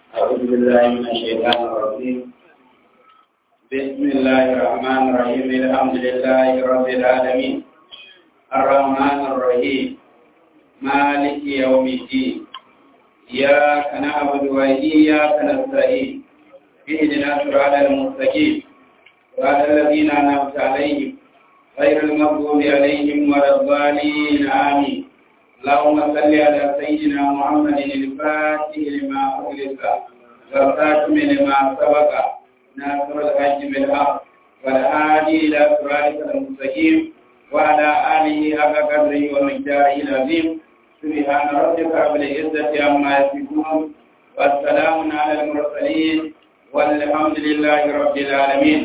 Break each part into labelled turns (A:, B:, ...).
A: أعوذ بالله من الشيطان الرجيم بسم الله الرحمن الرحيم الحمد لله رب العالمين الرحمن الرحيم مالك يوم الدين إياك نعبد وإياك نستعين اهدنا صراط المستقيم صراط الذين أنعمت عليهم غير المغضوب عليهم ولا الضالين آمين اللهم صل على سيدنا محمد الفاتح لما أغلق والخاتم لما سبق ناصر الحج بالحق والهادي إلى صراطك المستقيم وعلى آله حق قدره ومقداره العظيم سبحان ربك رب العزة عما يصفون والسلام على المرسلين والحمد لله رب العالمين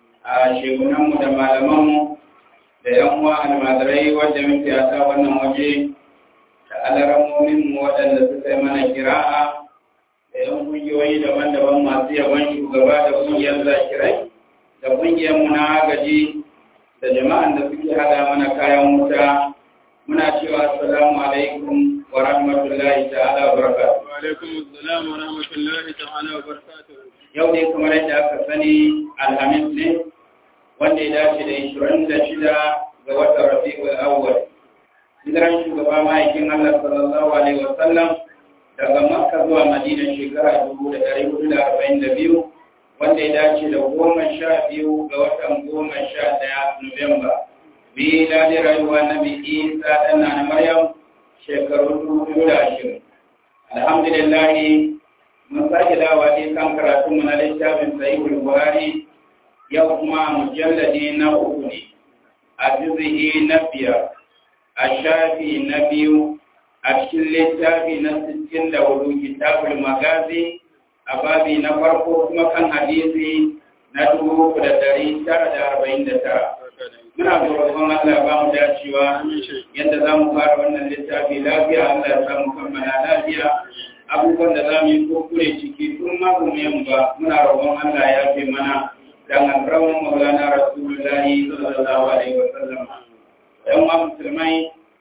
A: شيخنا da malamanmu da yan uwa almadarai wadda muke a wannan waje da alaramomin waɗanda suka yi mana kira'a da yan ƙungiyoyi daban-daban masu yaban shugaba da ƙungiyar zakirai da ƙungiyar mu na agaji da jama'an da suke hada mana kayan wuta muna cewa assalamu alaikum wa rahmatullahi ta'ala wa barakatuh.
B: Wa alaikum assalam wa rahmatullahi ta'ala wa barakatuh.
A: Yau ne kamar yadda aka sani Alhamis ne wanda ya dace da ishirin da shida ga watan Rabi'ul Awwal. Hijiran shugaba ma'aikin Allah sallallahu alaihi wa sallam daga Makka zuwa Madina shekara dubu da ɗari hudu da arba'in da biyu wanda ya dace da goma sha biyu ga watan goma sha ɗaya Nuwamba. Bila da rayuwa na bi Isa ɗan na Maryam shekaru dubu da ashirin. Alhamdulillah mun sake dawa ne kan karatunmu na littafin Sahihul Buhari yau kuma mujalladi na uku ne a juzihi na biyar a shafi na biyu a cikin littafi na sittin da hudu kitabul magazi a babi na farko kuma kan hadisi na dubu uku da dari tara da arba'in da tara muna roƙon Allah ba mu dacewa yadda za mu fara wannan littafi lafiya Allah ya samu kammala lafiya abubuwan da za mu yi kokure ciki tun ma mu ba muna roƙon Allah ya fi mana dan alrawan maulana rasulullahi sallallahu alaihi wa sallam dan wa musulmai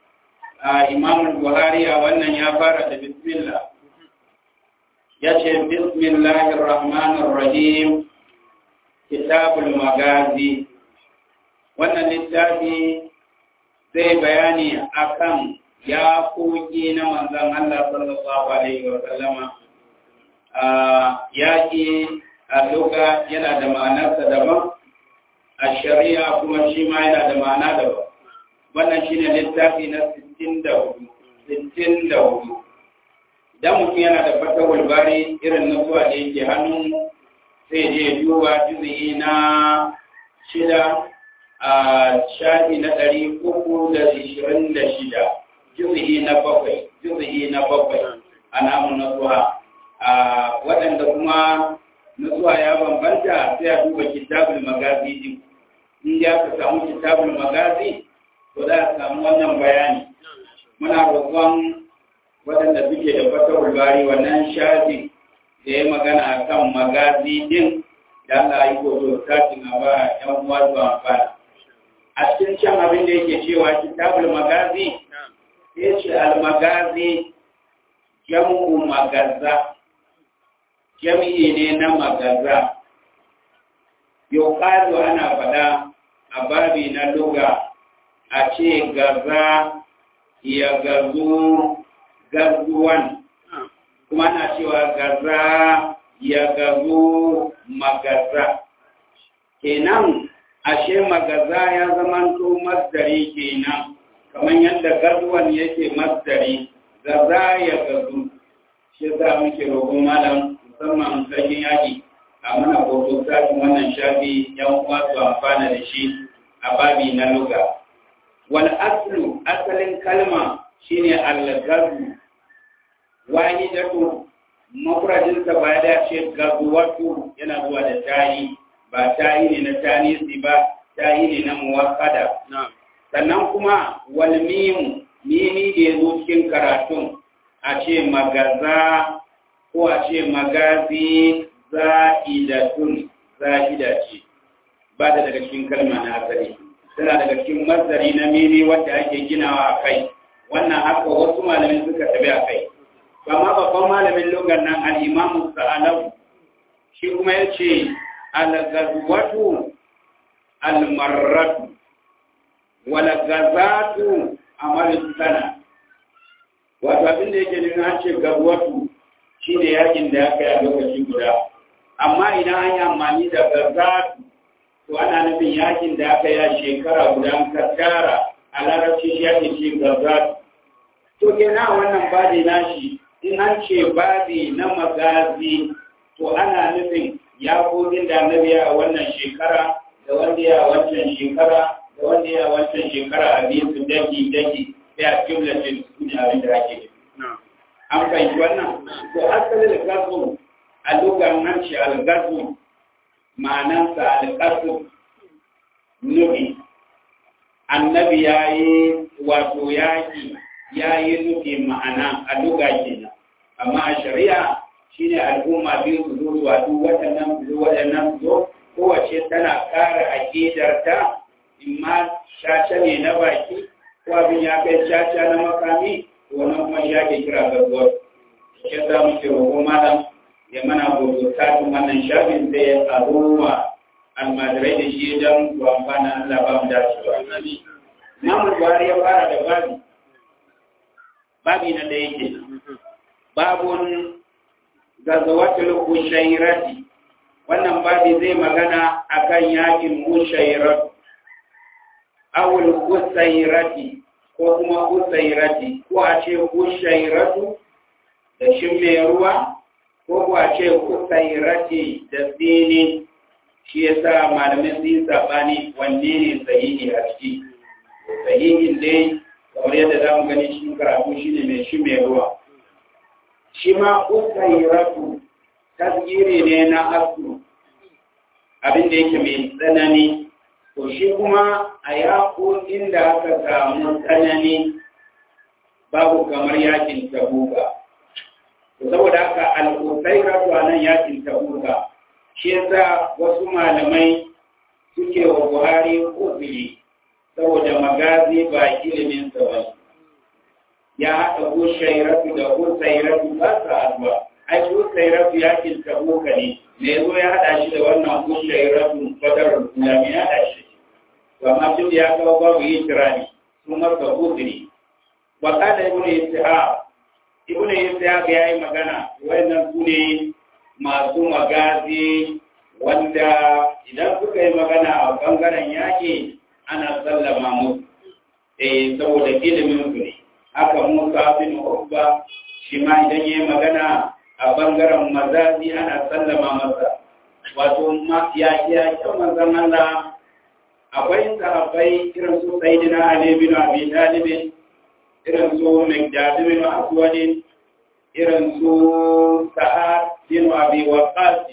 A: imam buhari a wannan ya fara da bismillah ya ce bismillahir rahmanir rahim kitabul magazi wannan littafi zai bayani akan ya koki na manzon Allah sallallahu alaihi wa sallama yaƙi a luga yana da ma'anarsa daban a shari'a kuma shi ma yana da ma'ana daban wannan shi ne littafi na 64 idan mutum yana da fatawar bari irin na zuwa da yake hannun sai je duba juzi na shida a shafi na ɗari uku da ishirin da shida juzi na bakwai juzi na bakwai a namun na zuwa waɗanda kuma nutsuwa ya bambanta sai a duba kitabul magazi din in ya ka samu kitabul magazi to za a samu wannan bayani muna roƙon waɗanda suke da fatawar bari wannan shafi da ya magana a kan magazi din da Allah yi koto satin a ba ‘yan uwa zuwa amfana. A cikin can abin da yake cewa kitabul magazi sai ce al-magazi jam'u magaza jami'i ne na magaza yau ana faɗa a babi na luga a ce gaza ya gazu gazuwan kuma na cewa gaza ya gazu magaza kenan ashe magaza ya zamanto masdari kenan kamar yadda gazuwan yake masdari gaza ya gazu shi za muke roƙon malam musamman sarkin yaƙi a mana hoto sashen wannan shafi yan uwa su amfana da shi a babi na luga wal aslu asalin kalma shine al-gazu wahidatu mafradin sa ba da ce gazuwatu yana zuwa da tayi ba tayi ne na tanisi ba tayi ne na muwakkada sannan kuma wal mim mimi da yazo cikin karatun a ce magaza ko a ce magazi za'idatun za'ida ce ba da daga cikin kalma na asali tana daga cikin mazari na miri wadda ake ginawa a kai wannan haka wasu malamin suka tabi a kai amma babban malamin lugar nan al'imamu sa'alau shi kuma ya ce algazwatu almarratu walgazatu amalin sana wato abin da yake nuna an ce gazwatu shi ne yakin da aka yi a lokaci guda amma idan an yi amfani da gazatu to ana nufin yakin da aka yi a shekara guda ka tara a larabci shi ake ce gazatu to kenan wannan babi nashi in an ce babi na magazi to ana nufin yakokin da annabi a wannan shekara da wanda ya wancan shekara da wanda ya wancan shekara a biyu su daki daki sai a jumlatin su ne abin da ake an fahimci wannan to asalin gazu a lugar an ce algazu ma'anansa algazu nufi annabi ya yi wato yaƙi ya yi nufi ma'ana a luga kenan amma a shari'a shine al'umma biyu su zo zuwa duk waɗannan su zo waɗannan su zo kowace tana ƙara aƙidarta in ma caca ne na baki ko abin ya kai caca na makami wannan kuma shi ake kira gaggawa shi za mu ce roƙo malam ya mana gobe kafin wannan shafin sai ya tsaro wa almajirai da shi don su amfana Allah ba mu dacewa. Namun Buhari ya fara da babi babi na da yake babun gazawatul ushairati wannan babi zai magana akan yakin ushairat awul usairati ko kuma usairati ko a ce ushairatu da shin mai ruwa ko ko a ce usairati da tsini shi yasa malamin sun yi sabani wanne ne sahihi a ciki sahihin dai kamar yadda za mu gani cikin karatu shi ne mai shi mai ruwa shi ma usairatu tasgiri ne na asu abin da yake mai tsanani to shi kuma a yaƙoƙin da aka samu tsanani babu kamar yakin tabuka to saboda haka al'usairatu a nan yakin tabuka shi yasa wasu malamai suke wa buhari kofili saboda magazi ba ilimin sa ba ya haɗa hushairatu da husairatu ba sa haɗuwa ai husairatu ya kinta boka ne me yazo ya haɗa shi da wannan hushairatu fadar ya me ya haɗa shi to amma tun ya kawo babu yin kirani sun masa hudri wa kada ibnu ishaq ibnu ishaq ya yi magana wayannan su ne masu magazi wanda idan suka yi magana a bangaren yaƙi ana sallama musu eh saboda ilimin su ne haka Musa bin Ubba shi ma idan yayi magana a bangaren mazazi ana sallama masa wato ma ya ya kan manzon Allah akwai sahabbai irin su Sayyidina Ali bin Abi Talib irin su Miqdad bin Aswad irin su Sa'ad bin Abi Waqqas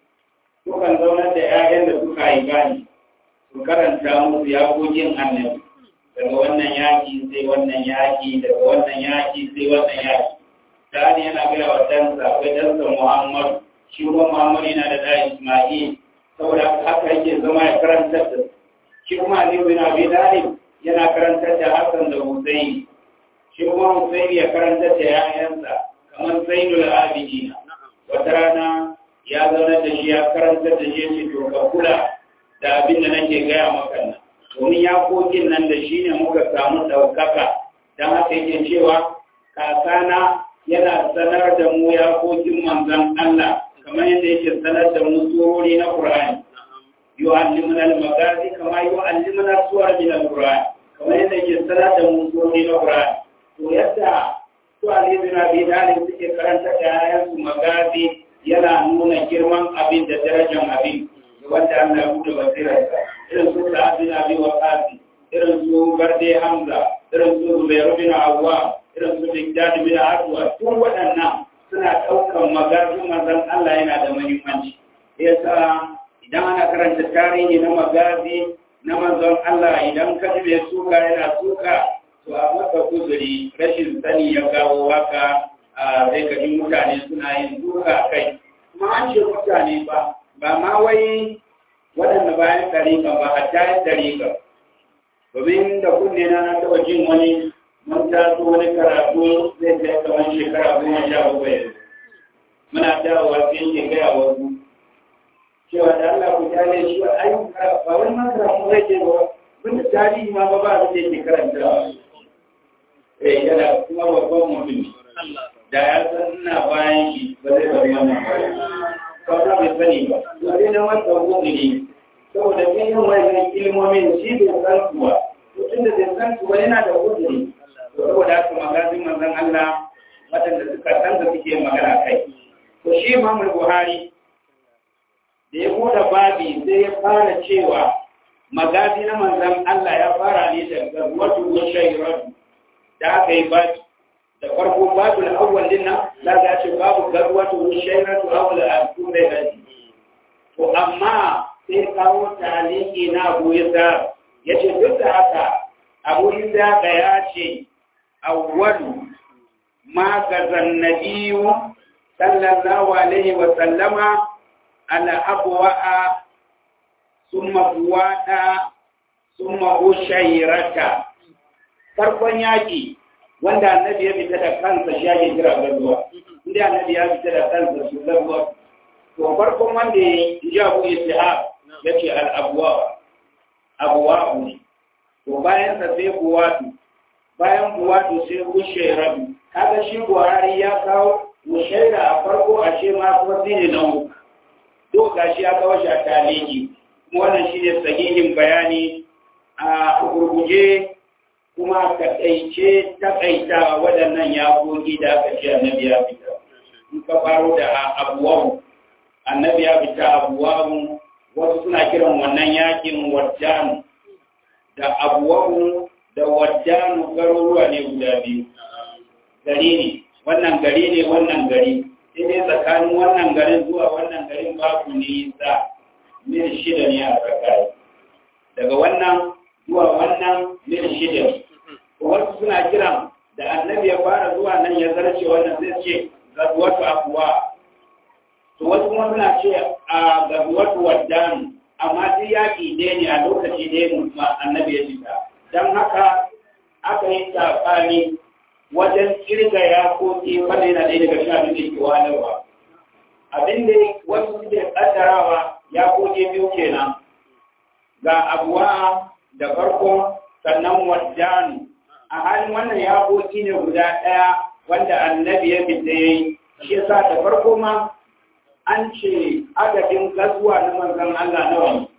A: sukan zaunar da 'ya'yan da suka yi gani su karanta musu yaƙoƙin annabi daga wannan yaƙi sai wannan yaƙi daga wannan yaƙi sai wannan yaƙi sa'ani yana gaya wa ɗansa akwai ɗansa muhammadu shi kuma muhammadu yana da ɗa isma'il saboda haka yake zama ya karantar da shi kuma ali bin abi talib yana karantar da hassan da husaini shi kuma husaini ya karantar da ƴaƴansa kamar zainul abidina wata rana ya zauna da shi ya karantar da shi ya ce to ka kula da abin da nake gaya maka nan domin yakokin nan da shi ne muka samu ɗaukaka don haka yake cewa kakana yana sanar da mu yakokin manzan Allah kamar yadda yake sanar da mu surori na Qur'ani yu'allimuna al-magazi kama yu'allimuna suwar min al-Qur'an kamar yadda yake sanar da mu surori na Qur'ani to yadda su Ali bin Abi Talib suke karanta da ayansu magazi yana nuna girman abin da darajar abin wanda Allah ya buɗe basirarsa irin su Sa'ad bin Abi Waqqas irin su Barde Hamza irin su Zubair bin Awwa irin su Miqdad bin Aswad tun waɗannan suna ɗaukan magazin manzon Allah yana da muhimmanci yasa idan ana karanta tarihi na magazi na manzon Allah idan ka ji mai suka yana suka to a maka kuzuri rashin sani ya kawo haka sai ka ji mutane suna yin suka kai kuma an ce mutane ba ba ma wai waɗanda bayan ɗariƙa ba a tayin ɗariƙa domin da kunne na na taɓa jin wani mun taso wani karatu zai kai kamar shekara goma sha bakwai muna dawowa sai yake gaya wasu cewa da Allah ku tare shi ba ai ba wani masara ku yake ba bin tarihi ma ba ba da yake karanta eh yana kuma babban mutum da ya san ina bayan shi ba zai bari wannan ba ba bai sani ba to dai na wata gobe ne saboda kin yin wani ilmomin shi bai san kuwa to tunda bai san kuwa yana da uzuri to saboda haka magazin manzon Allah waɗanda suka san da suke magana kai to shi Imam Buhari da ya buɗe babi sai ya fara cewa magazi na manzon Allah ya fara ne daga wato shayratu da aka yi babi da farko babu al-awwal din nan za ga ce babu garwatu shayratu awwal al-sunnah to amma sai kawo taliki na Abu Isa yace duk da haka Abu Isa ga ya ce awwalu ma gazan nabiyyu sallallahu alaihi wa sallama ala abwa'a summa buwada summa ushayrata farkon yaki wanda annabi ya fita da kansa shi ake kira gazuwa inda annabi ya fita da kansa su gazuwa to farkon wanda ya yi abu istihab ya ce al'abuwa abuwa ne to bayan sa sai buwatu bayan buwatu sai kushe rabu kaga shi buhari ya kawo mushaira a farko a ce ma kuma sai ne na uku to gashi ya kawo shi a taliki kuma wannan shi ne sahihin bayani a gurguje kuma takaice takaita waɗannan yakoki da aka ce annabi ya fita in ka faro da abuwawu annabi ya fita abuwawu wasu suna kiran wannan yakin wajjanu da abuwawu da wajjanu garuruwa ne guda biyu gari ne wannan gari ne wannan gari sai dai tsakanin wannan garin zuwa wannan garin babu nisa mil shida ne a tsakani daga wannan zuwa wannan mil shida ne wasu suna kiran da annabi ya fara zuwa nan ya zarce wannan sai ce gazuwatu abuwa to wasu kuma suna ce a gazuwatu waddan amma duk yaƙi ɗaya ne a lokaci ɗaya mutum annabi ya fita don haka aka yi tsakani wajen kirga yakoki wanda yana ɗaya daga sha abin da ke wahalarwa abin da wasu suke ƙaddarawa yakoki biyu kenan ga abuwa da farko sannan waddanu a halin wannan yakoki ne guda ɗaya wanda annabi ya fita ya yi shi yasa da farko ma an ce adadin gazuwa na manzon Allah nawa ne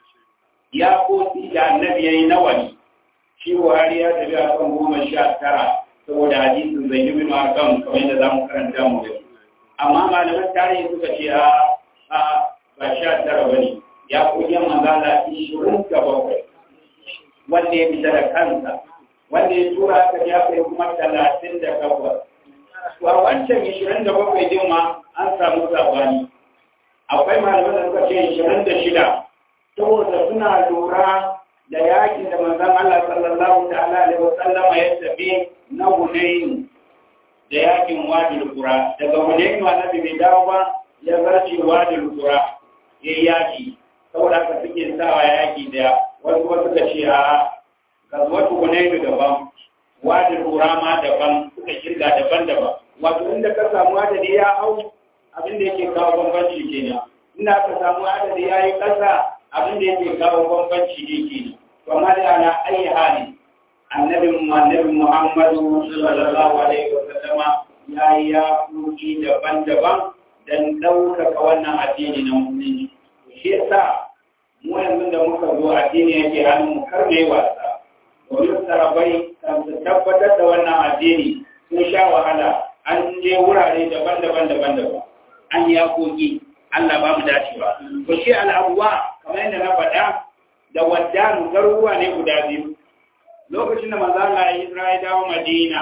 A: yakoki da annabi ya yi nawa ne shi Buhari ya tafi a kan goma sha tara saboda hadisin zai yi bin kan kamar yadda za mu karanta mu da amma malaman tarihi suka ce a a ba sha tara ba ne yakokin manzon Allah ishirin da bakwai wanda ya fita da kansa wanda ya tura aka ya kai kuma talatin da takwas. Wa wancan ishirin da bakwai din ma an samu sabani. Akwai malaman da suka ce ishirin da shida, saboda suna lura da yakin da manzon Allah sallallahu ta'ala alaihi wa sallama ya tafi na Hunayn da yakin Wadil Qura. Daga Hunayn annabi bai dawo ba ya zarce Wadil Qura ya yaki. Saboda haka suke sawa yaki da wasu wasu ka ce a gazuwatu hunaynu daban wadin rama daban suka kirga daban-daban wato inda ka samu adadi ya hau abin da yake kawo bambanci kenan inda ka samu adadi ya yi ƙasa abin da yake kawo bambanci ne kenan to amma da ana ayi hali annabi annabi muhammadu sallallahu alaihi wa sallama ya yi ya kuki daban-daban dan ɗaukaka wannan addini na musulunci shi yasa mu yanzu da muka zo addini yake hannun mu kar mai wasa domin sarabai kan su tabbatar da wannan addini sun sha wahala an je wurare daban-daban daban-daban an yi yakoki Allah ba mu dacewa to shi al'abuwa kamar yadda na faɗa da waddanu garuruwa ne guda biyu lokacin da manzo Allah ya Isra'i dawo Madina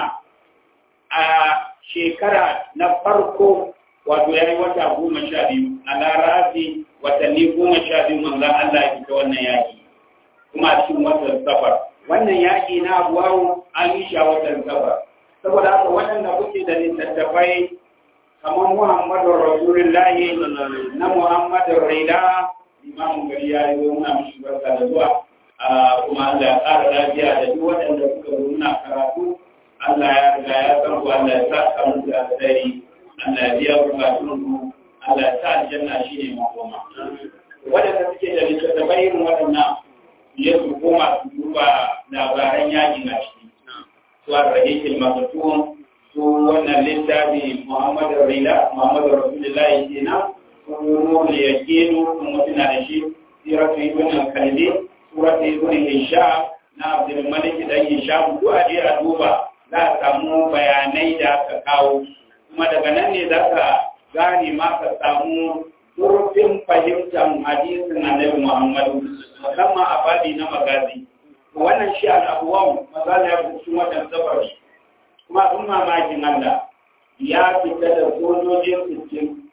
A: a shekara na farko wato ya yi wata goma sha biyu a larafi watanni goma sha biyu manzan Allah ya fita wannan yaƙi kuma a cikin watan safar wannan yaƙi na abuwawo an yi shi a watan safar saboda haka waɗanda kuke da littattafai kamar muhammadu rasulullahi na muhammadu raida imamu gari ya yi zo muna mishi barka da zuwa kuma Allah ya ƙara lafiya da duk waɗanda suka zo muna karatu Allah ya riga ya san ku Allah ya sa ka musu alheri Allah ya biya bukatun ku Allah ya sa aljanna shine makoma wadanda suke da littattafai irin waɗannan ya su koma su duba labaran yakin a ciki su a rahikil makatun su wannan littafi Muhammadu Rila Muhammadu Rasulullahi kenan su nuru da yakinu kuma suna da shi siratu ibn al-kalbi suratu ibn hisham na Abdul Malik dan hisham duk a je a duba za a samu bayanai da aka kawo kuma daga nan ne za ka gane ma ka samu turfin fahimtar hadisin annabi Muhammadu musamman a babi na magazi wannan shi al'abuwan mazala ya fi watan safar kuma sun mamakin Allah ya fita da sojojin sittin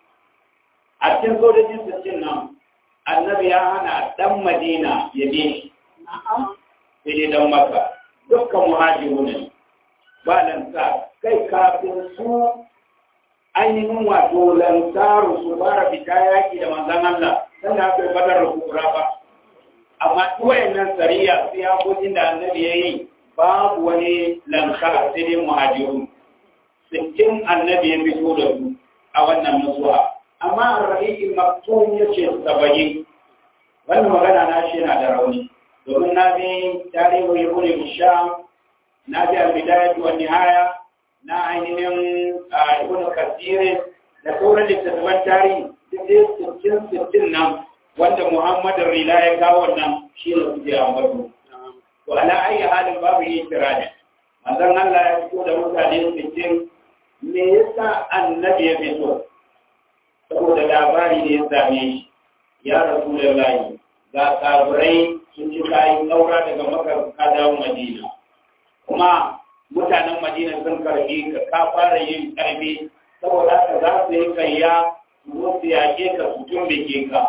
A: a cikin sojojin sittin nan annabi ya hana dan madina ya bi shi sai dai dan maka dukkan muhajiru ne ba lansa kai kafin su ainihin wato lansaru su fara fita yaki da manzan Allah sannan aka yi badar rukura ba amma tuwayen nan sariya sai hakokin da annabi ya yi babu wani lansar sai dai muhajiru sittin annabi ya fito da su a wannan musuwa amma a rahikin maktum ya ce saba'in wannan magana na shi yana da rauni domin na bi tarihi ya bude bisham na bi al-bidayat wa nihaya na ainihin ibn kasire da sauran littattafan tarihi duk dai sittin sittin nan wanda Muhammad Rila ya kawo nan shi ne suke ambatu to ala ayi halin babu yi tirani manzon Allah ya fito da mutane sittin me yasa annabi ya fito saboda labari ne ya same shi ya rasu da layi ga kafirai sun ci kayan ɗaura daga makar ka dawo madina kuma mutanen madina sun karbi ka ka fara yin karbi saboda haka za su yi kayya su su yaƙe ka su tumbike ka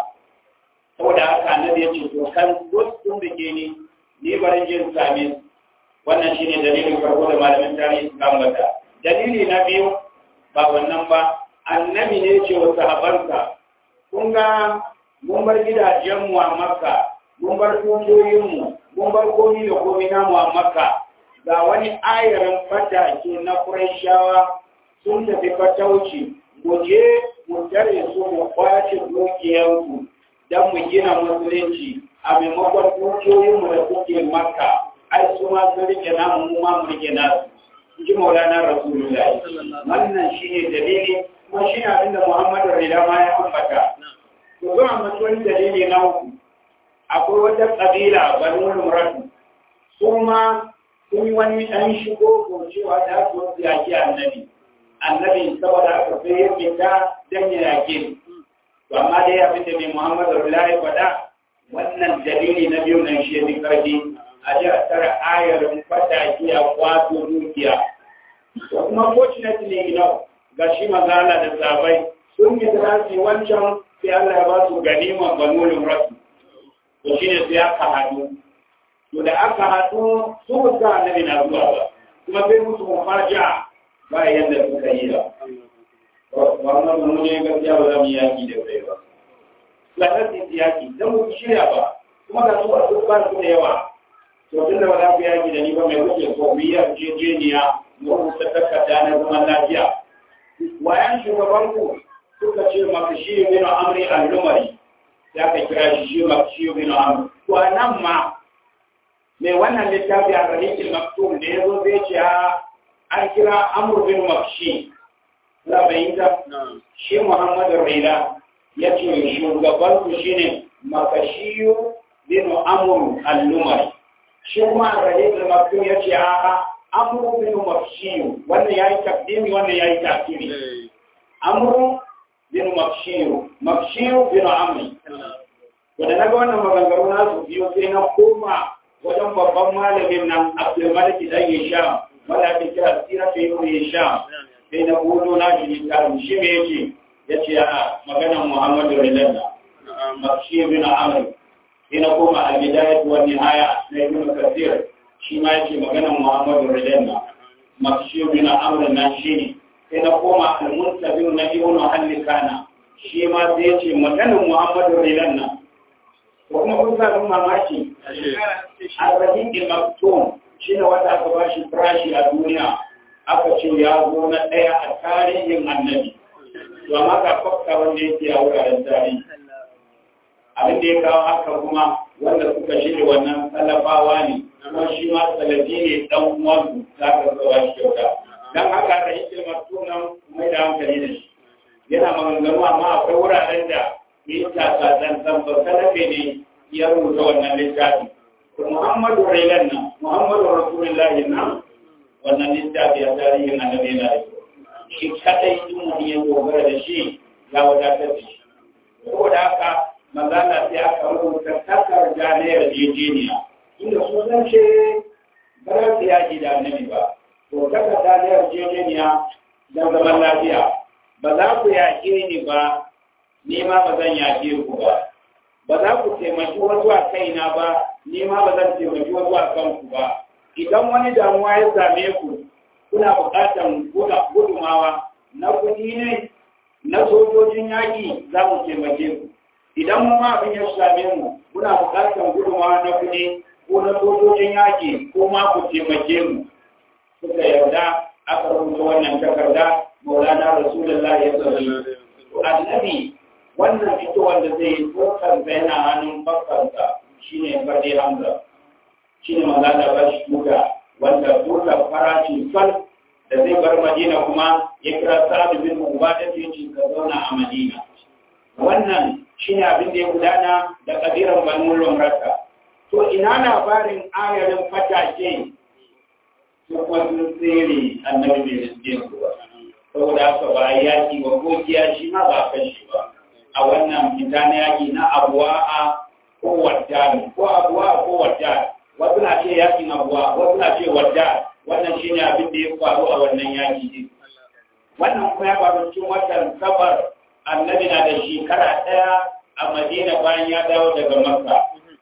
A: saboda haka annabi ya ce to kan su tumbike ni ni barin jin same wannan shine dalilin farko da malamin tarihi suka ambata dalili na biyu ba wannan ba annabi ne ce wa sahabansa kun ga mun bar gidajenmu a makka mun bar dukiyoyinmu mun bar komi da komi namu a makka ga wani ayarin fata ke na Qurayshawa sun tafi fatauci mu je mu tare su mu kwace dukiyarsu don mu gina musulunci a maimakon dukiyoyinmu da suke makka ai su ma sun rike namu mu ma mu rike nasu ji maulana rasulullahi wannan shine dalili kuma shi ne abinda muhammadu rida ma ya ambata to zuwa mutuwar dalili na uku akwai wata ƙabila banu muratu su ma sun yi wani ɗan shigo ko cewa da su wasu yaƙi annabi annabi saboda aka sai ya fita don ya yaƙi to amma dai abin da mai muhammadu rida ya faɗa wannan dalili na biyu nan shi ne ƙarfi a ji a tara ayar fata ki a kwato dukiya to kuma fortunately you know ga shi mazala da sabai sun yi tarasi wancan sai Allah ya ba su ganima banulin rasu to shi ne sai aka haɗu to da aka haɗu su ba sa annabi na zuwa ba kuma sai musu mufaja ba yadda suka yi ba wannan mun ne gaskiya ba za mu yaki da kai ba lalar da yaki dan mu shirya ba kuma ga su ba su ba su da yawa to tun da ba za ku yaki da ni ba mai kuke so mu yi yarjejeniya mu rubuta takarda na zaman lafiya wayan shugabanku suka ce makashi bin amri al-lumari ya ka kira shi shi makashi bin amri to nan ma mai wannan littafi a rahikin maktum da ya zo zai ce an kira amur bin makashi za bai yi ta shi muhammadu raila ya ce shugabanku shi ne makashi bin amur al-lumari shi kuma a rahikin maktum ya ce a'a amru bin mafshiyu wannan yayi takdimi wannan yayi takiri amru bin mafshiyu mafshiyu bin amri to da naga wannan maganganu na su biyo sai na koma wajen babban malamin nan Abdul Malik dan Hisham wanda ake kira Sira ta Ibn Hisham sai na gudu na shi ne tarin shi me yake yace a maganar Muhammadu Rasulullah mafshiyu bin amri sai na koma al-bidayah wa nihaya na Ibn Kathir shi ma yake maganar Muhammadu Rajanna makshiyu bin amrin nan shi ne sai na koma al-muntabir na ibnu hallikana shi ma sai yace maganar Muhammadu Rajanna ko kuma kun sa mun mamaki Ar-Rahim al-Maktum shi ne wata aka ba shi farashi a duniya aka ce ya zo na ɗaya a tarihin annabi to amma ga fakka wanda yake a wuraren tarihi abin da ya kawo haka kuma wanda suka shirya wannan salafawa ne kuma shi ma salafi ne dan uwansu za ka zuwa shi kyauta dan haka da yake matunan mai da hankali da shi yana maganganu amma akwai wuraren da yi taka zanzan ba salafe ne ya rubuta wannan littafi Muhammadu Railan nan Muhammadu Rasulullahi nan wannan littafi a tarihin annabi yana da shi kadai in mutum ya dogara da shi ya wadatar da shi saboda haka manzana sai aka rubuta takarda na yarjejeniya inda su zan ce ba za su yaƙi da annabi ba to takarda na yarjejeniya don zaman lafiya ba za ku yaƙe ni ba ni ma ba zan yaƙe ku ba ba za ku taimaki wasu a kaina ba ni ma ba zan taimaki wasu a kanku ba idan wani damuwa ya same ku kuna buƙatar gudumawa na kuɗi ne na sojojin yaƙi za mu taimake ku idan mu ma abin ya same mu muna buƙatar gudumawa na kuɗi ko na sojojin yaƙi ko ma ku taimake mu suka yarda aka rubuta wannan takarda maulana rasulullah ya sallallahu annabi wannan fitowar da zai yi tsokar yana hannun bakkansa shine fadi hamza shine magana ba shi tuka wanda tuka farashi fal da zai bar madina kuma ya kira sa'ad bin ubada ta yace ka zauna a madina wannan shine abin da ya gudana da kabiran banu lumrata to ina labarin ayarin fatake su kuma sun tsere annabi bai riske su ba saboda haka ba yaki ba ko kiyashi ma ba kashi ba a wannan fita na yaki na abuwa a ko wadda ko abuwa ko wadda wasu na ce yakin abuwa wasu na ce wadda wannan shine abin da ya faru a wannan yaki ne wannan kuma ya faru cikin watan safar annabi na da shekara ɗaya a madina bayan ya dawo daga makka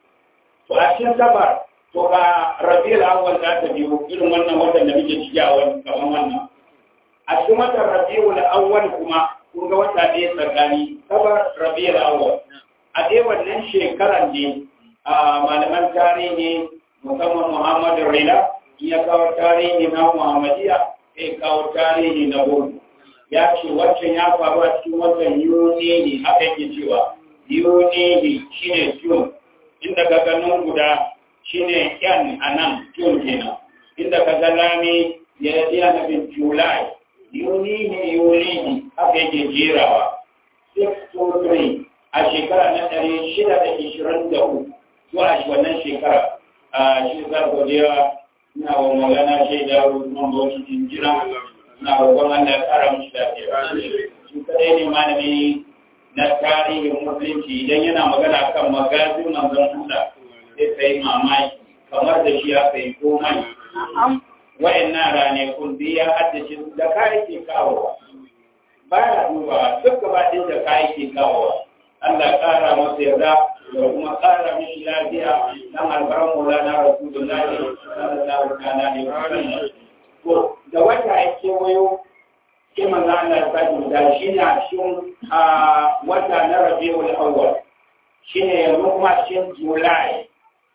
A: to a cikin safar to ga rabiul awwal za ta biyo irin wannan watan da muke ciki a wani kamar wannan a cikin watan rabiul awwal kuma kun ga wata ɗaya tsakani safar rabiul awwal a dai wannan shekaran ne a malaman tarihi musamman muhammadu rila ya kawo tarihi na muhammadiya sai kawo tarihi na gudu ya ce waccan ya faru a cikin watan yuni ne haka yake cewa yuni ne shine june inda ka ganin guda shine yan a nan june kenan inda ka ga lami ya yi nufin july yuni ne yuni ne haka yake jerawa 623 a shekara na ɗari shida da ishirin da uku zuwa wannan shekara a shi za godiya na wa magana shaida Usman Bauchi jinjira na roƙon Allah ya ƙara mushi lafiya. Shi kadai ne malami na tarihin musulunci idan yana magana kan magazin manzon Allah sai kai mamaki kamar da shi aka yi komai. Wa'annan ranakun biyu ya haddace da kayan ke kawowa. Baya duba duk gaba ɗin da kayan ke kawowa. Allah ƙara masa yarda da kuma ƙara mishi lafiya dan albaran Maulana Rasulullahi sallallahu alaihi wa sallam. To da wata ya kewayo sai manzo Allah ya sake da shi ne a cikin wata na Rabiul Awwal. Shine yanzu kuma cikin July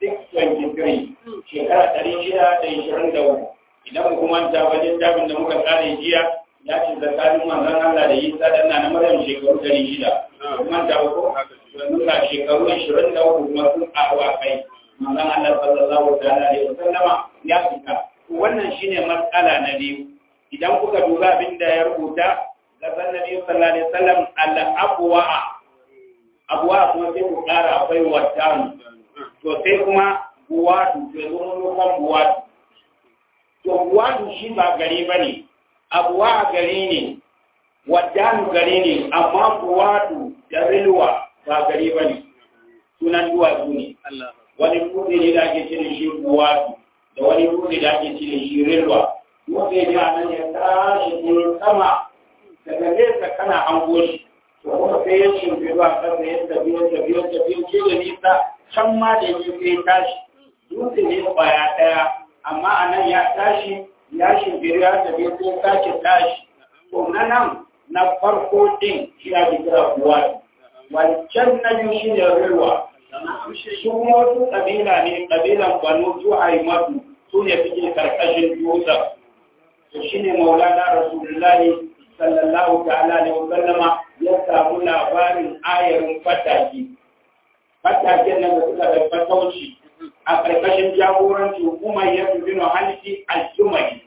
A: 623 shekara ɗari shida da ishirin da uku. Idan mu kuma ta wajen tabin da muka tsare jiya ya ce tsakanin manzon Allah da Isa dan na Maryam shekaru ɗari shida. kuma da uku yanzu ga shekaru ashirin da uku kuma sun ƙaru a kai manzon Allah sallallahu alaihi wa sallama ya fita wannan shine matsala na biyu idan kuka duba abin da ya rubuta ga sannabi sallallahu alaihi wasallam al-abwa abwa kuma sai ku ƙara akwai wattanu to sai kuma buwatu to yanzu mun kan buwatu to buwatu shi ba gari bane abuwa gari ne waddanu gari ne amma buwatu da rilwa ba gari ba ne sunan duwatsu ne wani dutse ne da ake cire shi buwatu da wani dutse da ake cire shi rilwa dutse ne a nan ya tashi ne sama daga nesa kana hango shi to kuma sai ya shimfi a ƙasa ya tafi ya tafi ya tafi ya ce da nisa can ma da ya sai tashi dutse ne kwaya ɗaya amma a nan ya tashi ya shimfi ya tafi ya sake tashi to na nan na farko din shi ya kira kuwa wancan na biyu shi ne rilwa su kuma wasu ƙabila ne ƙabilan banu su haimatu su ne suke karkashin dutsen to shine maulana rasulullahi sallallahu ta'ala alaihi wasallama ya samu labarin ayarin fataki fataken nan da suka da fatauci a ƙarƙashin jagoranci hukumar ya fi bino halitti aljumai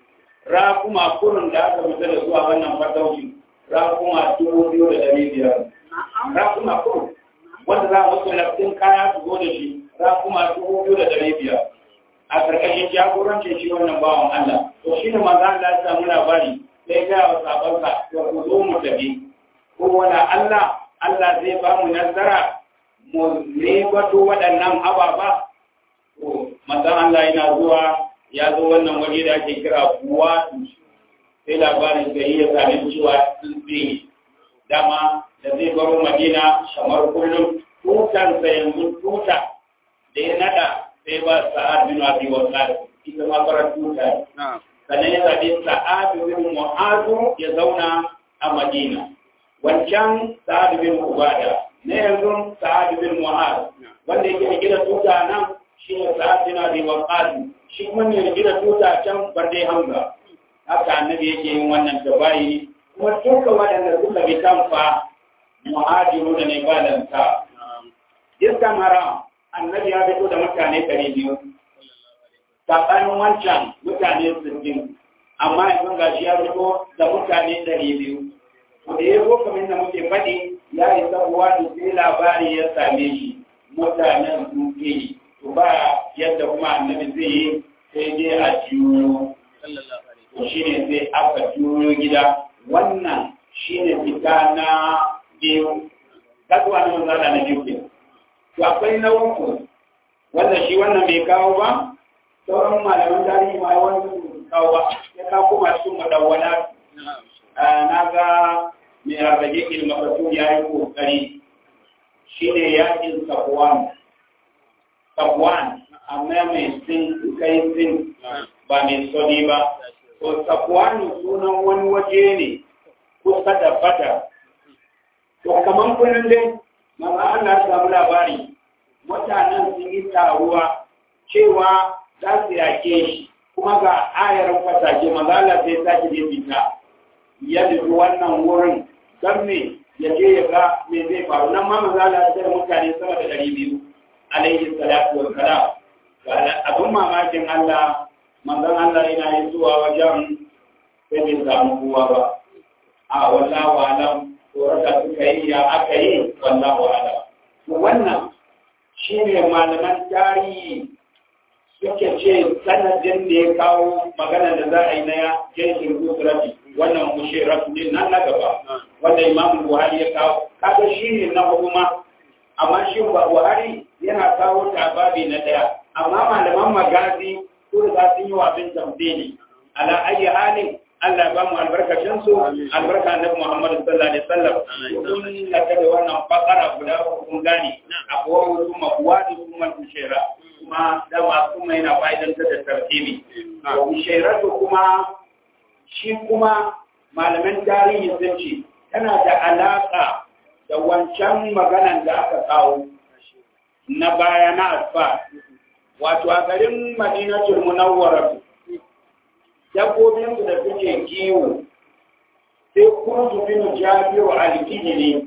A: rakuma kurun da aka fita da zuwa wannan fatauci rakuma dubu biyu da ɗari biyar rakuma kurun wanda za a wasu laftin kaya su zo da shi rakuma dubu biyu da ɗari biyar a ƙarƙashin jagorancin shi wannan bawan Allah to shi ne maza Allah ya samu labari sai ga wa sabansa to ku zo mu tafi ko wala Allah Allah zai ba mu nasara mu ribato waɗannan ababa to manzon Allah yana zuwa ya zo wannan waje da ake kira buwa sai labarin gari ya sami cewa sun tsaye dama da zai baro madina kamar kullum tutansa yanzu tuta da ya nada sai ba sa'ad bin abi waqas ita ma fara tuta sannan ya zaɓi sa'ad bin mu'azu ya zauna a madina wancan sa'ad bin ubada na yanzu sa'ad bin mu'az wanda yake gida tuta nan shi ne sa'ad bin abi waqas shi kuma ne gida tuta can barde hamza haka annabi yake yin wannan tabayi kuma duka waɗanda suka bi tamfa muhajiru da ne balanta iska mara annabi ya fito da mutane ɗari biyu tsakanin wancan mutane sittin amma yanzu ga shi ya fito da mutane ɗari biyu da ya zo kamar da muke faɗi ya yi sabuwa da sai labari ya same shi mutanen sun ke to ba yadda kuma annabi zai yi sai dai a juyo to shi ne sai aka juyo gida wannan shi ne fita na biyu kasuwa na manzana na biyu ke to akwai na uku wanda shi wannan bai kawo ba sauran malaman tarihi ma wani kawo ba ya kawo kuma cikin madawwana na ga mai arrage ilmafatu ya yi kokari shi ne yakin sabuwan sabuwan amma mai sin kai sin ba mai soni ba to sabuwan sunan wani waje ne kusa da fata to kamar kullum dai mama Allah ya samu labari mutanen sun yi taruwa cewa za su yake shi kuma ga ayar fatake maza Allah sai sake je fita ya nufi wannan wurin don me ya je ya ga me zai faru nan ma maza Allah sai mutane sama da ɗari biyu alaihi salatu wa salam abin mamakin Allah manzon Allah yana yi zuwa wajen sai bai samu kowa ba a wallahu alam tsorata suka yi ya aka yi wallahu alam wannan shine malaman tarihi suke ce sanadin da ya kawo magana da za a yi na jirgin kusurati wannan mushiratu ne nan na gaba wanda imamu buhari ya kawo kaga shi ne na hukuma amma shi buhari yana kawo tababi na daya amma malaman magazi su da sun yi wafin tambayi ala ayi halin Allah ba mu albarkacin su albarka annabi Muhammad sallallahu alaihi wasallam kun da da wannan bakara guda kun gane akwai wasu mabuwadi kuma tushera kuma dama kuma yana fa'idantar da tartibi tushera kuma shi kuma malaman tarihi sun ce tana da alaka da wancan maganan da aka kawo na baya na asfa wato a garin madinatul munawwara dabbobinsu da suke kiwo sai kurtu bin jabiru alkijiri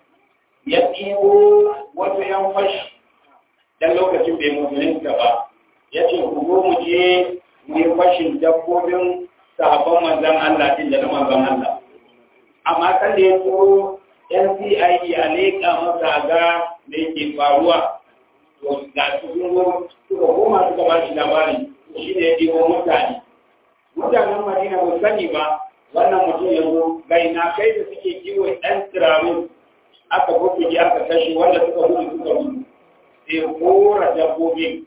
A: ya ɗibo wasu yan fashi dan lokacin bai musulunta ba ya ce ku zo mu je mu yi fashin dabbobin sahabban manzan Allah din da na manzan Allah amma kan da ya tsoro NCIE a leƙa masa ga da yake faruwa to ga su sun zo suka koma suka ba shi labari shi ne ya ɗibo mutane mutanen madina ba sani ba wannan mutum ya zo gaina kai da suke kiwo ɗan tsirarin aka bukuki aka kashe wanda suka gudu suka gudu sai kora dabbobi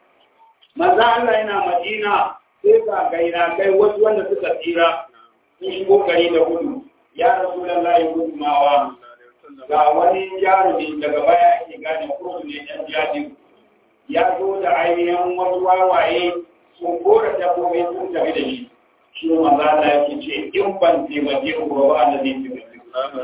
A: maza Allah yana madina sai ga gaina kai wasu wanda suka tsira sun shigo gari da gudu ya rasu lallahi gudumawa ga wani jarumi daga baya ake gane kursu ne ɗan jadi ya zo da ainihin wasu wawaye sun kora dabbobi sun tafi da shi shi manzo Allah yake ce in ban taimake ku ba ba da zai taimake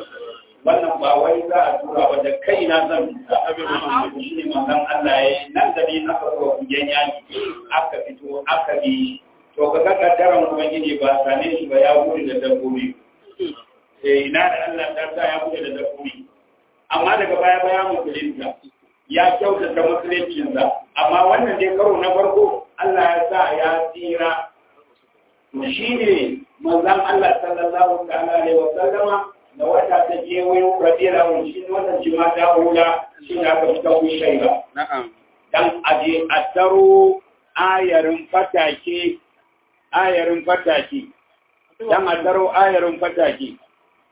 A: wannan ba wai za a tura ba da kai na zan fita abin shi ne manzon Allah ya nan da ni aka zo kujen yaki aka fito aka bi to ka ga kaddaran ubangiji ba sane shi ba ya gudu da dabbobi eh ina da Allah ta sa ya gudu da dabbobi amma daga baya baya musulunta ya kyautata musuluncinsa amma wannan dai karo na farko Allah ya sa ya tsira to shine manzon Allah sallallahu alaihi wa sallama da wata ta je wayo radiyar wani shi wannan jima ta hula shi ne aka fita wushai ba.
B: Na'am.
A: Dan aje a taro ayarin fatake, ayarin fatake, dan a taro ayarin fatake.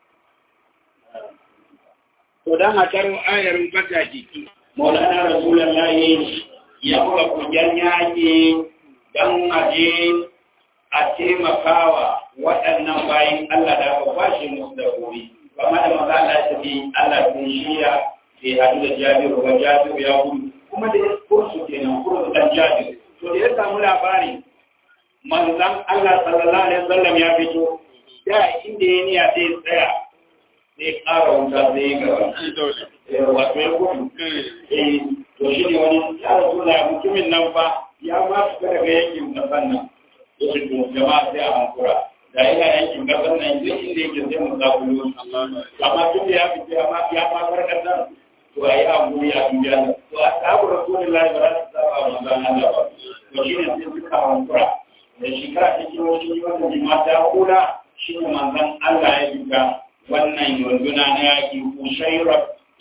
A: To dan a taro ayarin fatake, Maulana Rasulullahi ya buga kujen yaƙi dan aje a taimakawa waɗannan bayan Allah da aka kwashe musu da gobe. Kama da maza Allah ta bi Allah sun shirya bai haɗu da jabiru ba jabiru ya gudu kuma da ya kursu kenan kursu dan jabiru. To da ya samu labari manzan Allah sallallahu alaihi wasallam ya fito da inda ya niya sai tsaya sai ƙara wuta sai gaba. Wato ya gudu. Eh to shi ne wani ya rasu da mutumin nan fa ya ma fita daga yankin kasan nan. Wasu jama'a sai a hankura. da yana yankin gasar nan duk inda yake sai mu zakulo amma tun da ya fice amma ya ma farkar nan to ayi amuri a duniya nan to a sabu rasulullahi ba za su saba wa manzon Allah ba to shine sai suka hankura da shekara ta kiro shi wannan jima ta kula shine manzon Allah ya fita wannan yunduna na yaki kushaira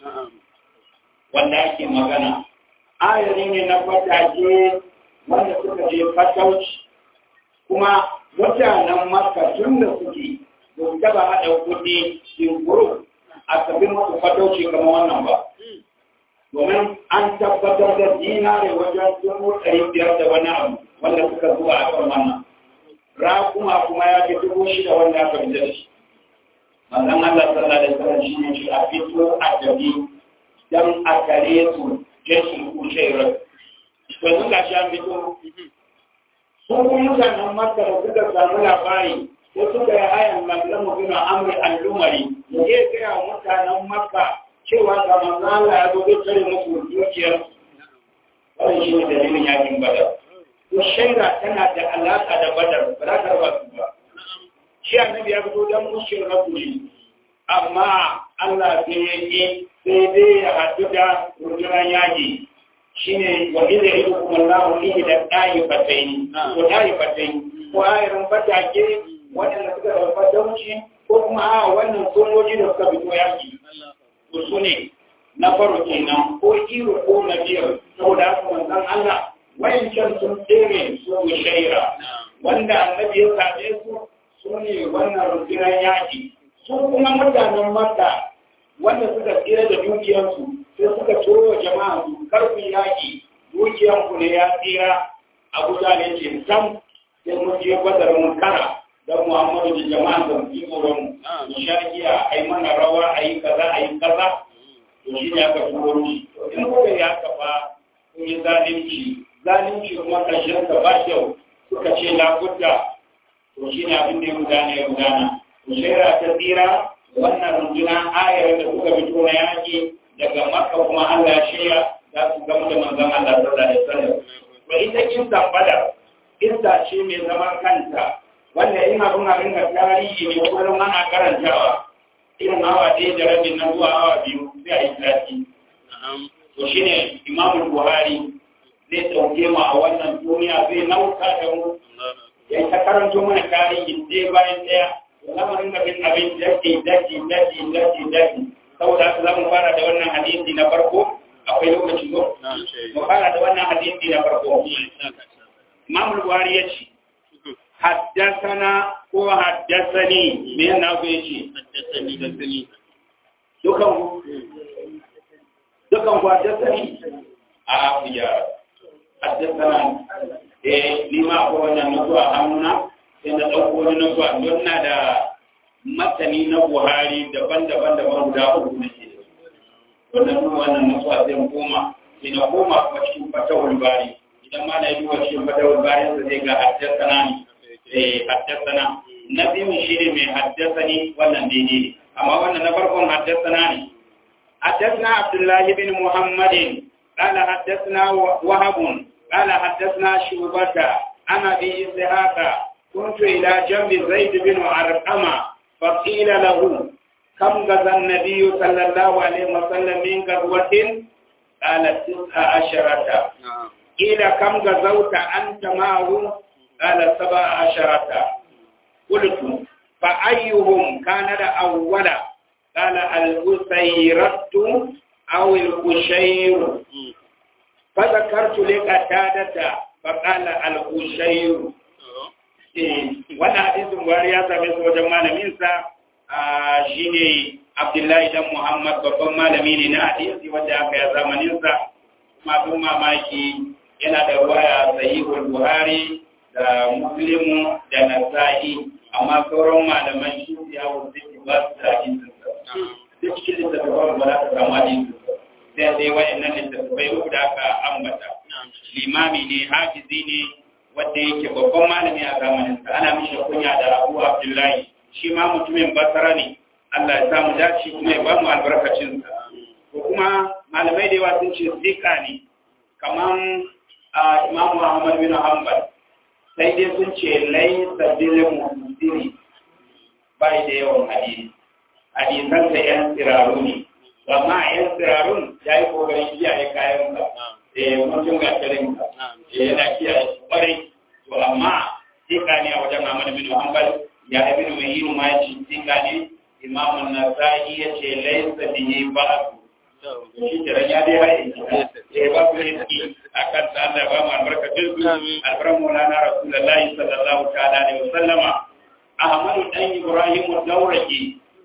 A: wanda ake magana ayari ne na fatake wanda suka je fatauci kuma mutanen maka tun da suke ba su taba haɗa kuɗi in guru a sabbin masu fatauci kamar wannan ba. Domin an tabbatar da dinare wajen dubu ɗari biyar da wani abu wanda suka zuwa a kan wannan. Rakuma kuma ya fi dubu shida wanda aka fita da shi. Manzon Allah sallallahu alaihi wasallam shi ne shi a fito a tafi dan a tare su jeshin kushairar. To sun gashi an fito sun mutanen makka da suka samu labari ko suka yi hayan lallan mutum amri al'umari da ya gaya mutanen makka cewa ga manzo Allah ya zo zai tare musu dukiyar wannan shi ne dalilin yakin badar to shaida tana da alaka da badar ba za ta raba su ba shi annabi ya fito dan mushin rasuli amma Allah sai ya yi sai dai ya haɗu da rundunar yaki shine wa idza idukum Allahu fihi da ta'ifatain ko ta'ifatain ko ayirin fatake wadanda suka dauka dauci ko kuma a wannan sojoji da suka fito yaki to su ne na faro kenan ko iro ko na biyar saboda haka manzon Allah wayancan sun tsere su shaira wanda annabi ya sabe su su ne wannan rundunar yaki su kuma mutanen Makka wanda suka tsira da dukiyarsu sai suka turo jama'a su karfin yaƙi dukiyanku ne ya tsira a guda ne ce sam sai mun je badar mun kara don muhammadu da jama'a da fi tsoron mu sharkiya a yi mana rawa a yi kaza a yi kaza to shi ne aka turo shi in kuka yi haka ba kun yi zalunci zalunci kuma ƙarshen ka ba kyau suka ce labudda to shi ne abin da ya gudana ya gudana to shaira ta tsira wannan runduna ayar da kuka fito na yaƙi daga maka kuma Allah ya shirya za su gamu da manzon Allah sallallahu alaihi wasallam to ita kinsa badar kinsa ce mai zaman kanta wanda in abin abin da tarihi ne kullum ana karantawa irin awa ɗaya da rabin nan zuwa awa biyu sai a yi sati to shine Imam Buhari zai ɗauke mu a wannan duniya zai nauka da mu ya ta karanto mana tarihi ɗaya bayan ɗaya lamarin da bin abin daki daki daki daki daki saboda haka za mu fara da wannan hadisi na farko akwai lokaci ko mu fara da wannan hadisi na farko Imam Buhari ya ce haddasana ko haddasani me yana ku yace haddasani dukan ku dukan ku haddasani a ya haddasana eh ni ma ko wannan nuzuwa hannuna sai na dauko wani nuzuwa don na da matani na Buhari daban-daban daban guda uku ne wannan duk wannan nuzuwa sai mu koma sai na koma kuma cikin fatawul bari idan ma na yi duba cikin fatawul bari sai zai ga haddasana ne eh haddasana na biyu shi ne mai haddasani wannan daidai ne amma wannan na farkon haddasana ne حدثنا عبد الله بن محمد قال حدثنا وهب قال حدثنا شعبة عن أبي إسحاق كنت إلى جنب زيد بن أرقم فقيل له كم غزا النبي صلى الله عليه وسلم من غزوة قال تسع عشرة قيل كم غزوت أنت معه قال سبع عشرة قلت فأيهم كان الأول قال الأسيرة أو الأشير فذكرت لقتادة فقال الأشير wannan hadisin buhari ya same su wajen malaminsa shine abdullahi dan muhammad babban malami ne na hadisi wanda aka yi zamaninsa masu mamaki yana da waya sahihul buhari da muslimu da nasa'i amma sauran malaman shi ya wuce ba su da hadisinsa duk cikin littattafan ba za ka samu hadisinsa sai dai wayannan littattafai uku da aka ambata limami ne hafizi ne wanda yake babban malami a zamaninsa ana mishi kunya da abu abdullahi shi ma mutumin basara ne Allah ya samu dace kuma ya bamu albarkacinsa ko kuma malamai da yawa sun ce zika ne kaman imam Muhammad bin Hanbal sai dai sun ce laisa bil muhdiri bai da yawan hadisi hadisan da yan tsiraru ne amma yan tsirarun ya yi kokarin kiyaye kayan ka eh mutum ga tarin ka eh yana kiyaye kwarai to amma zika ne a wajen Muhammad bin Hanbal ya ibn Mahin ma ya ce zika ne Imam An-Nasa'i ya ce laisa bihi ba'd shi kiran ya dai haye eh ba ku ne akan ta Allah ba mu albarkacin su albaran Maulana Rasulullahi sallallahu ta'ala alaihi wasallama Ahmadu dan Ibrahim Dauraki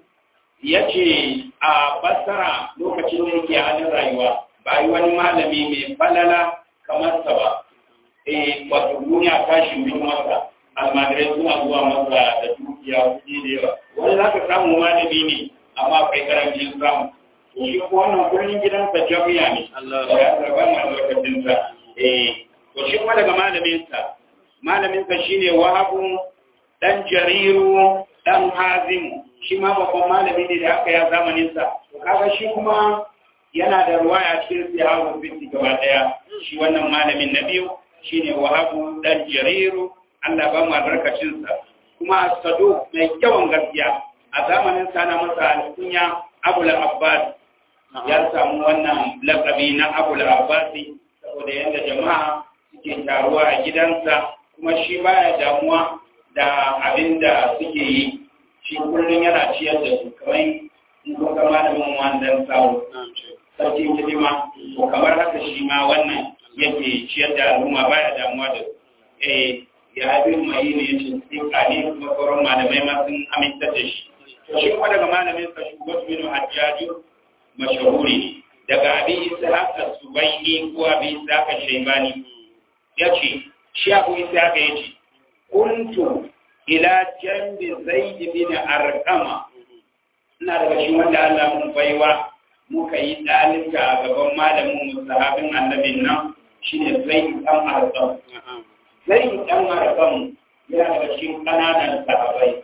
A: yace a Basra lokacin da yake halin rayuwa ba yi wani malami mai falala kamar sa ba eh wato duniya ta shimbi masa almajirai suna zuwa masa da dukiya kuɗi da yawa wani za ka samu malami ne amma akwai karancin samu shi ko wannan kullun gidansa jami'a ne ya zarba ma lokacinsa eh to shi kuma daga malaminsa malaminsa shine wahabu dan jariru dan hazim shi ma babban malami ne da aka ya zamaninsa to kaga shi kuma yana da ruwaya cikin sihahu binti gaba daya shi wannan malamin na biyu shine wahabu dan jariru Allah ba mu albarkacinsa kuma sado mai kyawun gaskiya a zamanin sa na masa alkunya Abu Abbas ya samu wannan lakabi na Abu Abbas saboda yadda jama'a suke taruwa a gidansa kuma shi baya damuwa da abin da suke yi shi kullum yana ciyar da su kamar in kun ga malamin wannan sawo sarki hidima to kamar haka shi ma wannan yake ciyar da al'umma baya damuwa da su eh ya abin mai ne ya ce tsika ne kuma sauran malamai ma sun aminta da shi to shi kuma daga malamin sa shugaba bin hajjaju mashahuri ne daga abin isa haka subaini ko abin isa haka shaibani ya ce shi abu isa haka ya ce kuntu ila jambi zaid bin arqama ina daga shi wanda Allah mun baiwa muka yi dalilta a gaban malamin mu sahabin annabin nan shine zaid dan arqam zai ɗan marakan yana daga cikin ƙananan sahabai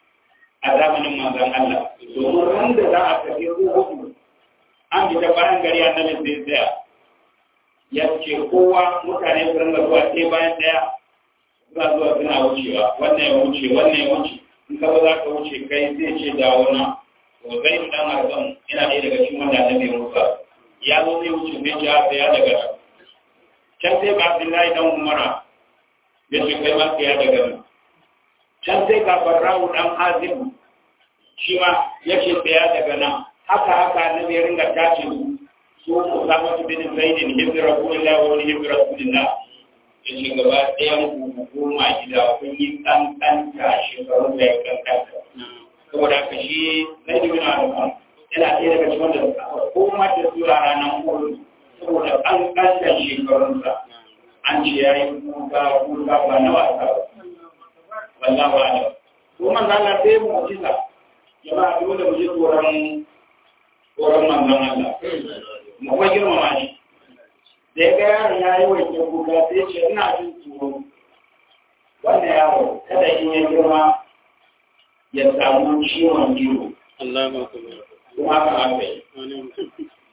A: a zamanin manzon Allah domin ran da za a tafi hudu an fita bayan gari a nan zai tsaya ya ce kowa mutane su ringa zuwa sai bayan ɗaya za zuwa suna wucewa wannan ya wuce wannan ya wuce in ka za ka wuce kai zai ce dawo na to zai ɗan marakan yana ɗaya daga cikin wanda annabi Musa ya zo zai wuce zai ce a tsaya daga nan can sai ga Abdullahi dan Umara ya ce kai ma ya daga nan can sai ga barrawu dan azim shi ma ya ce tsaya daga nan haka haka na bai ringa tace su su ku samu su bin zaidin hibbi rasulillah wa wani hibbi rasulillah ya ce gaba ɗayan ku goma gida kun yi kankanta shekaru da ya kankanta saboda haka shi na yi mina da yana ɗaya daga cikin da aka koma da su a ranar kudu saboda kankantan shekarunsa an ce ya yi kuka kuka ba na wasa ba wallah ba da ko man Allah sai mu kisa jama'a dole mu ji tsoron tsoron manzon Allah mu kuma girmama shi da ya ga yaron ya yi wanke kuka sai ce ina jin tsoro wannan yaro kada in ya girma ya samu ciwon ido kuma haka haka yi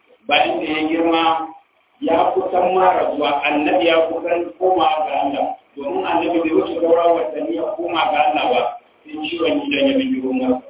A: bayan da ya girma ya kusan mara zuwa annabi ya kusan koma ga Allah domin annabi bai wuce sauran watanni ya koma ga Allah ba sai ciwon gidan ya bijiro masa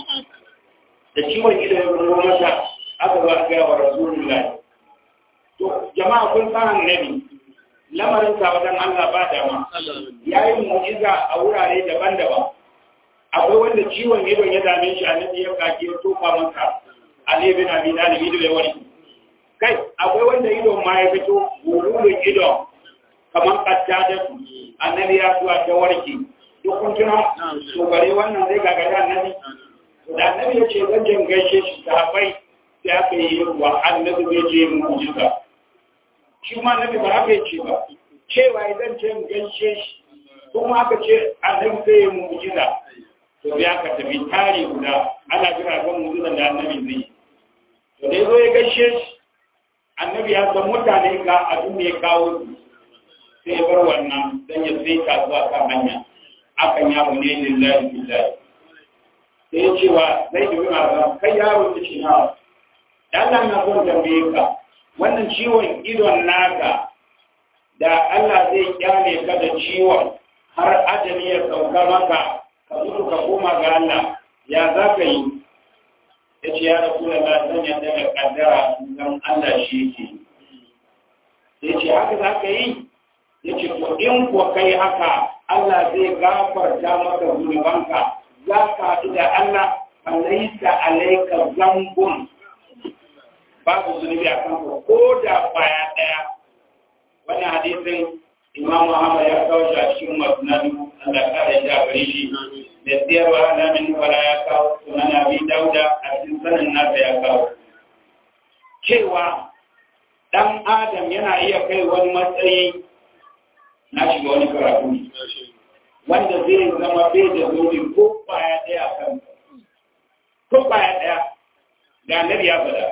A: da ciwon gidan ya bijiro masa aka zo aka gaya wa rasulullahi to jama'a kun san annabi lamarin sa wajen Allah ba dama ya yi mu'jiza a wurare daban-daban akwai wanda ciwon idon ya dame shi annabi ya kake ya tofa masa Ali bin Abi Talib ido ya wani kai akwai wanda idon ma ya fito gururun idon kamar katta su annabi ya zuwa ta warke duk kun tuna to bare wannan zai gagara annabi da annabi ya ce zan je gaishe shi sahabbai sai aka yi wa annabi zai je mu'jiza shi ma annabi ba haka ce ba cewa idan ce gaishe shi kuma aka ce annabi zai yi mu'jiza to ya ka tafi tare guda ana jira ga mu'jiza da annabi zai yi to dai zo ya gaishe shi annabi ya san mutane ga abin da ya kawo su sai bar wannan dan ya sai ta zuwa kan hanya akan ya mu ne lillahi billahi sai ya ce wa zai dubi ma kai yaro ta ce na Allah na son tambaye ka wannan ciwon idon naka da Allah zai kyale ka da ciwon har ajali ya sauka maka ka mutu ka koma ga Allah ya za ka yi ya ce ya rasu da zan yadda da kaddara don Allah shi yake ya ce haka za ka yi ya ce to in kuwa kai haka Allah zai gafarta maka zunubanka za ka haɗu da Allah alaika alaika zambun babu zunubi a kanka ko da kwaya ɗaya wani hadisin imam Muhammad ya kawo shi a cikin masnadu Allah kare shi a gare shi da siyarwa alamin wala ya kawo sunan abi dauda a cikin sanin nasa ya kawo cewa dan adam yana iya kai wani matsayi na shiga wani karatu wanda zai zama bai da zunubi ko kwaya ɗaya kan ko kwaya ɗaya da annabi ya faɗa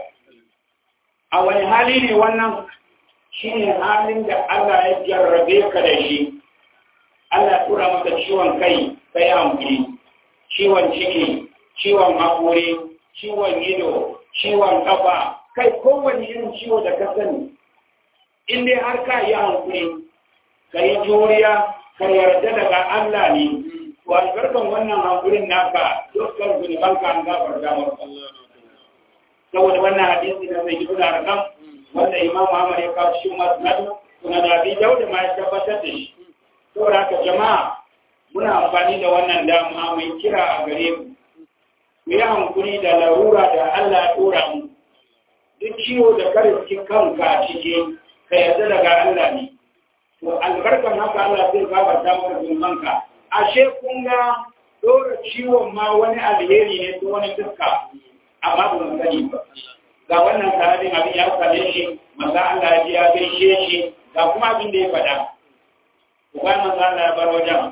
A: a wani hali ne wannan shi ne halin da Allah ya jarrabe ka da shi Allah ya tura maka ciwon kai kai hankali ciwon ciki ciwon haƙori ciwon ido ciwon kafa kai kowane irin ciwo da ka sani in dai har ka yi hankali ka yi juriya ka yarda daga Allah ne to albarkan wannan hankulin naka dukkan zunubanka an gafarta maka saboda wannan hadisi da zai gido da rakam wanda imam Muhammad ya kawo shi masnad kuma da bi dauda ma ya tabbatar da shi saboda haka jama'a muna amfani da wannan dama mai kira a gare ku ku yi hankuri da larura da Allah ya dora mu duk ciwo da kare cikin kanka a ciki ka yarda daga Allah ne to albarkan haka Allah zai gafarta maka zunubanka ashe kun ga dora ciwon ma wani alheri ne ta wani fuska amma ba mu sani ba ga wannan sahabin abin ya same shi maza Allah ya ji ya gaishe shi ga kuma abin da ya faɗa uban maza Allah ya bar wajen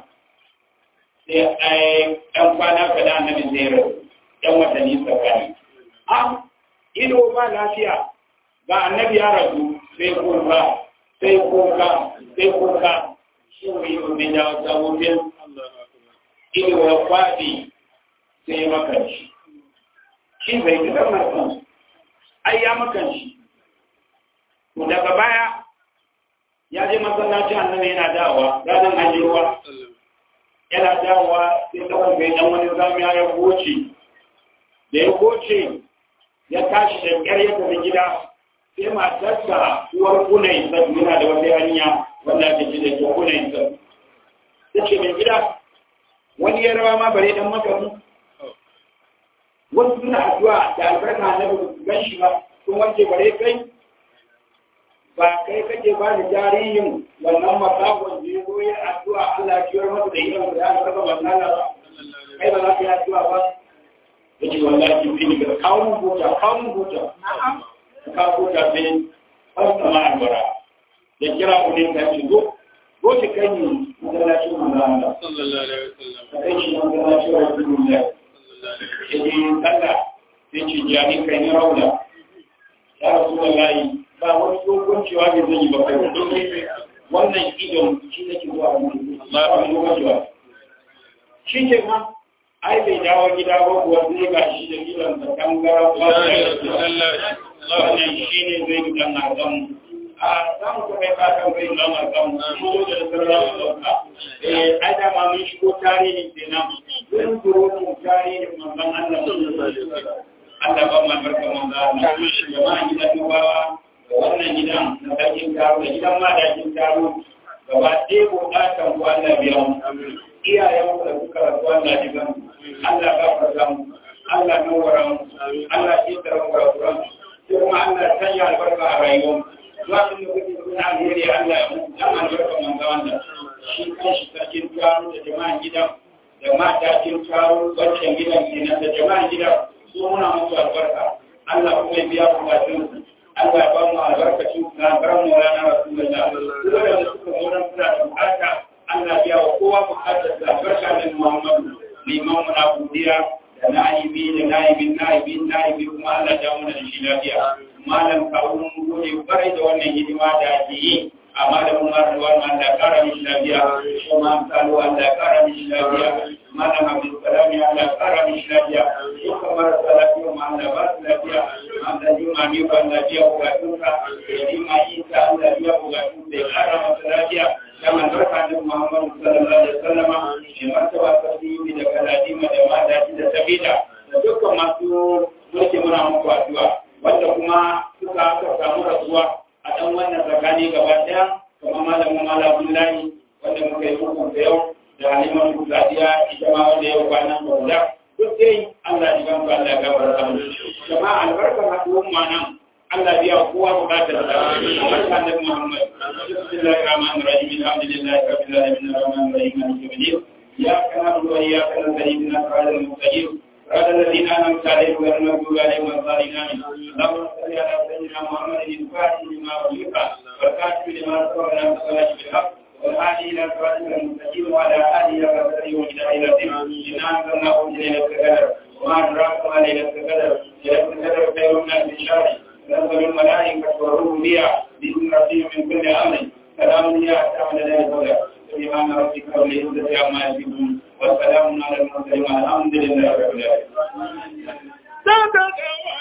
A: sai ɗan kwana kaɗa annabi zai rasu ɗan watanni tsakani a ido ba lafiya ga annabi ya rasu sai kuka sai kuka sai kuka shi ne ido bai dawo sabobin ido ya kwaɗi sai makanci shi bai gidan martan ai ya makanci to daga baya ya je masallacin annabi yana dawowa ranar hajji ruwa yana dawowa sai tsawon bai dan wani zamiya ya goce da ya goce ya tashi da ƙyar ya tafi gida sai matarsa uwar kunai sabu yana da wata hanya wanda ake ce da ke kunai sabu ta ce mai gida wani ya rawa ma bare dan makamu wasu suna addu'a da albarka na ba su gan shi ba sun wanke bare kai ba kai kake ba da jarihin wannan masakon da ya goyi addu'a Allah ya ciyar masa da irin da ya saka wannan ba kai ba za ka yi addu'a ba ya ce wallahi fi ni ga kawo mun buta kawo mun buta ka buta sai har sama albara ya kira ku ne ka ce zo zo ki kai ni masallacin manzo Allah
B: sallallahu alaihi wasallam
A: ka kai shi masallacin Rasulullah ya ce sallah sai ce jani kai ni rauna ya Rasulullah ba wani dogon cewa bai zai yi ba kai wannan idon shi nake zuwa wani dogon cewa shi ke ma ai bai dawo gida ba kuwa zai ga shi da idon da kangara ba wannan shi ne zai yi dan azam a samu kuma ya fata bai zama samu ko da sarrafa sauka eh ai da ma mun shigo tarihin kenan zan turo mu tarihin manzon Allah Allah ba mu barka manzon Allah jama'a gidan dubawa wannan gidan na sarkin taro da gidan madakin taro gaba ɗaya buƙatan ku Allah biya mu iyayen ku da suka rasu Allah jigan Allah gafarta mu Allah nawara mu Allah shi tara mu rafuran kuma Allah sanya albarka a rayuwar zuwa sun da kuke suna alheri Allah ya mutu dan albarka manzo wanda shi kanshi sarkin taro da jama'an gidan da matakin taro wancan gidan kenan da jama'an gidan su muna musu albarka Allah kuma ya biya bukatun Allah ya ba mu albarkacin na bar mu rana Rasulullah duk da suka zo nan suna da bukata Allah ya wa kowa bukatar da barka da Muhammadu liman mu na godiya da na'ibi da na'ibin na'ibin na'ibi kuma Allah ya mu da shi lafiya malam kawo mun gode kwarai da wannan hidima da ake yi a malamin marduwar ma Allah kara mishi lafiya kuma amsalu Allah kara mishi lafiya malam Abdul Salam ya Allah kara mishi lafiya dukkan marasa lafiya ma Allah ba su lafiya Allah ji ma mi ban lafiya bukatunka ya ji ma isa Allah biya bukatunka ya kara masa lafiya da manzarka da Muhammad sallallahu alaihi wasallama shi martaba tasiri da kaladima da madaji da tabida da dukkan masu mulki muna muku addu'a wanda kuma suka aka samu rasuwa a dan wannan tsakani gaba daya kamar malamin malamin layi wanda muka yi hukun da yau da haliman kusadiya ita ma wanda yau kwanan bauda duk dai Allah ya gamsu Allah ya gafarta mu jama'a albarkar haɗuwan ma nan Allah biya kowa bukatar da barka da Muhammad bismillahir rahmanir rahim alhamdulillahi rabbil alamin arrahmanir rahim maliki yawmiddin ya kana wa ya kana sayyidina siratal mustaqim صراط الذين أنعمت عليهم غير المغضوب عليهم ولا الضالين اللهم صل على سيدنا محمد الفاتح لما أغلق والكاتب لما سبق لنا الصلاة بالحق والهادي إلى صراطك المستقيم وعلى آله وصحبه وإلى إلى الدين إنا أنزلناه في ليلة القدر وما أدراك ما ليلة القدر ليلة القدر خير من ألف شهر تنزل الملائكة والروح بها بإذن ربهم من كل أمر سلام هي حتى من الهدى سبحان ربك رب العزة عما يصفون والسلام على المرسلين والحمد لله رب العالمين
B: صدق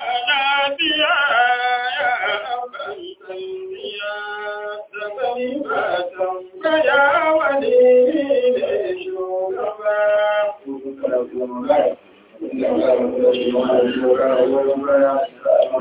B: ونبيا يا أبا الأنبياء تكلمات فيا ولي شكرا